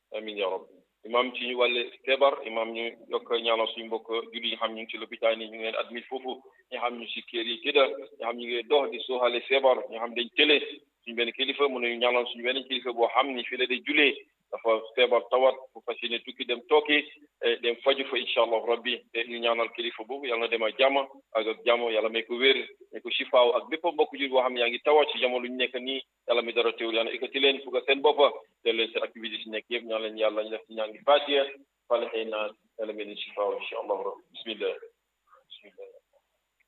amin ya rabbi imam ci wàlle feebar imam ñu yokk ñaanal suñu mbokk julli yi xam ñu ngi ci lopitaan yi ñu ngi leen admit foofu ñi xam ñu si kër yi tëdda ñi xam ñu ngi dox di sooxale feebar ñi xam dañ tële suñu benn kilifa mu ne ñaanal suñu benn kilifa boo xam ni fii la day julee dafa feebar tawat bu fas yéene tukki dem tooki dem faju fa incha allah rabbi te ñu ñaanal kilifa boobu yàlla na dem ak jàmm ak ak jàmm yàlla may ko wér may ko sifaaw ak bépp mbokk jur boo xam ne yaa ngi tawat ci jamono ñu nekk nii yàlla mi dara teewul yàlla ikkati leen fukk seen boppa te leen seen activité si nekk yëpp ñaan leen yàlla ñu def ci ñaan gi fatiha fale xëy naa yàlla may leen sifaaw incha allah rabbi bismillah bismillah